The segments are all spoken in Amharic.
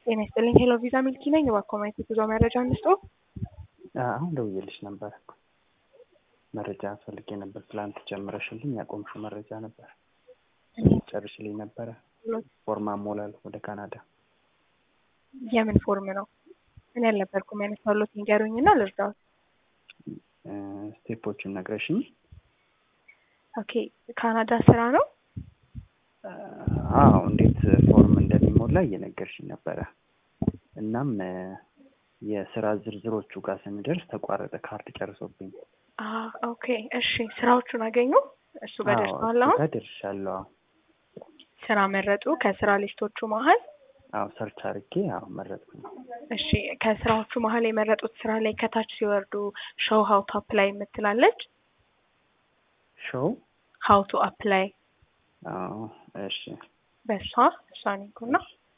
ጤና ይስጥልኝ። ሄሎ ቪዛ ሚልኪ ነኝ። እባክዎ ማየት የጉዞ መረጃ እንስጦ። አሁን ደውዬልሽ ነበር እኮ መረጃ ፈልጌ ነበር። ትላንት ጀምረሽልኝ ያቆምሽው መረጃ ነበር ጨርሽልኝ ነበረ። ፎርም አሞላል ወደ ካናዳ። የምን ፎርም ነው? እኔ አልነበርኩም ያነሳሁት። ንገሩኝ እና ልርዳዎት። ስቴፖቹን ነግረሽኝ። ኦኬ ካናዳ ስራ ነው? አዎ እንዴት ፎርም እንደሚሞላ እየነገርሽኝ ነበረ። እናም የስራ ዝርዝሮቹ ጋር ስንደርስ ተቋረጠ፣ ካርድ ጨርሶብኝ። ኦኬ እሺ። ስራዎቹን አገኙ? እሱ ጋር ደርሰዋል? አሁን ጋር ደርሻለሁ። ስራ መረጡ? ከስራ ሊስቶቹ መሀል አዎ ሰርች አድርጌ አዎ መረጥኩኝ። እሺ ከስራዎቹ መሀል የመረጡት ስራ ላይ ከታች ሲወርዱ ሾው ሀው ቱ አፕላይ የምትላለች። ሾው ሀው ቱ አፕላይ አዎ እሺ በእሷ እሷን ይንኩና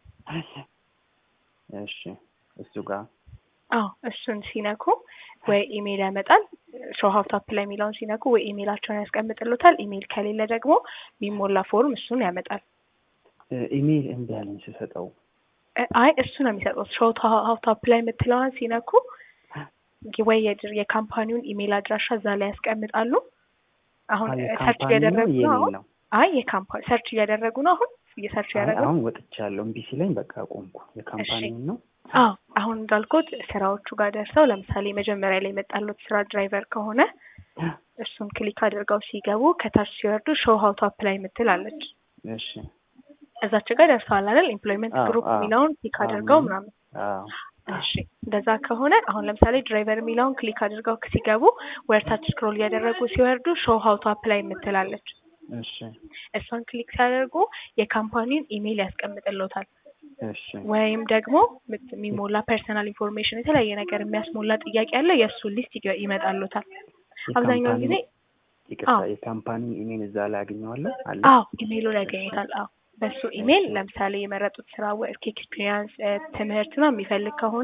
እሺ እሱ ጋር አዎ እሱን ሲነኩ ወይ ኢሜይል ያመጣል። ሾው ሀው ቱ አፕላይ የሚለውን ሲነኩ ወይ ኢሜይላቸውን ያስቀምጥሉታል። ኢሜይል ከሌለ ደግሞ የሚሞላ ፎርም እሱን ያመጣል። ኢሜይል እምቢ አለኝ ስሰጠው። አይ እሱ ነው የሚሰጡት። ሾው ሀው ቱ አፕላይ የምትለዋን ሲነኩ ወይ የድር የካምፓኒውን ኢሜይል አድራሻ እዛ ላይ ያስቀምጣሉ። አሁን ሰርች እያደረጉ ነው። አሁን አይ የካምፓኒ ሰርች እያደረጉ ነው። አሁን እየሰርች እያደረጉ አሁን ወጥቻለሁ። እምቢ ሲለኝ በቃ ቆምኩ። የካምፓኒውን ነው አዎ አሁን እንዳልኩት ስራዎቹ ጋር ደርሰው ለምሳሌ መጀመሪያ ላይ የመጣሉት ስራ ድራይቨር ከሆነ እሱን ክሊክ አድርገው ሲገቡ ከታች ሲወርዱ ሾው ሀው ቱ አፕላይ የምትል አለች። እሺ እዛች ጋር ደርሰዋል አይደል? ኤምፕሎይመንት ግሩፕ የሚለውን ክሊክ አድርገው ምናምን። እሺ እንደዛ ከሆነ አሁን ለምሳሌ ድራይቨር የሚለውን ክሊክ አድርገው ሲገቡ ወርታች ስክሮል እያደረጉ ሲወርዱ ሾው ሀው ቱ አፕላይ የምትላለች። እሺ እሷን ክሊክ ሲያደርጉ የካምፓኒውን ኢሜይል ያስቀምጥልዎታል። እሺ ወይም ደግሞ የሚሞላ ፐርሰናል ኢንፎርሜሽን የተለያየ ነገር የሚያስሞላ ጥያቄ አለ። የእሱን ሊስት ይመጣሉታል። አብዛኛውን ጊዜ ይቅርታ የካምፓኒ ኢሜይል እዛ ላይ አገኘዋለሁ አለ። አዎ ኢሜይሉን ያገኙታል። አዎ በሱ ኢሜይል ለምሳሌ የመረጡት ስራ ወርክ ኤክስፒሪየንስ፣ ትምህርት ነው የሚፈልግ ከሆነ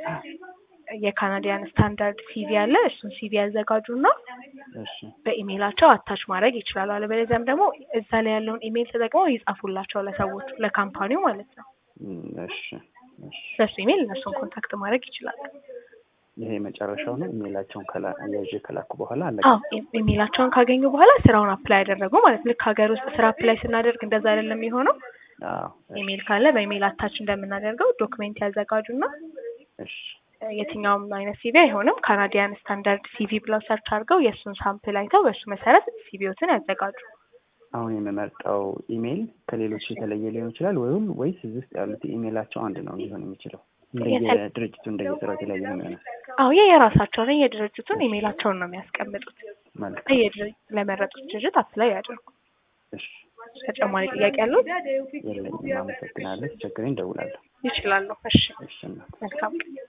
የካናዲያን ስታንዳርድ ሲቪ አለ። እሱን ሲቪ ያዘጋጁና እሺ በኢሜይላቸው አታች ማድረግ ይችላሉ። አለበለዚያም ደግሞ እዛ ላይ ያለውን ኢሜይል ተጠቅመው ይጻፉላቸው ለሰዎቹ ለካምፓኒው ማለት ነው። እሺ እሺ በሱ ኢሜይል እነሱን ኮንታክት ማድረግ ይችላሉ። ይሄ መጨረሻው ነው። ኢሜይላቸውን ከላ ያዥ ከላኩ በኋላ አለ። አዎ ኢሜይላቸውን ካገኙ በኋላ ስራውን አፕላይ ያደረጉ ማለት ልክ ሀገር ውስጥ ስራ አፕላይ ስናደርግ እንደዛ አይደለም የሚሆነው። አዎ ኢሜይል ካለ በኢሜይል አታች እንደምናደርገው ዶክሜንት ያዘጋጁና እሺ የትኛውም አይነት ሲቪ አይሆንም ካናዲያን ስታንዳርድ ሲቪ ብለው ሰርች አድርገው የእሱን ሳምፕል አይተው በእሱ መሰረት ሲቪዎትን ያዘጋጁ። አሁን የምመርጠው ኢሜይል ከሌሎች የተለየ ሊሆን ይችላል ወይም ወይስ እዚህ ውስጥ ያሉት ኢሜይላቸው አንድ ነው ሊሆን የሚችለው? እንደየድርጅቱ እንደየስራው የተለያየ ነው የሚሆነው። አዎ የየራሳቸውን የድርጅቱን ኢሜይላቸውን ነው የሚያስቀምጡት። መልካም ለመረጡት ድርጅት አፕላይ ያደርጉ። እሺ ተጨማሪ ጥያቄ ያሉት? የለኝም። አመሰግናለሁ። ችግሬን እደውላለሁ። ይችላሉ። እሺ እሺ እናት መልካም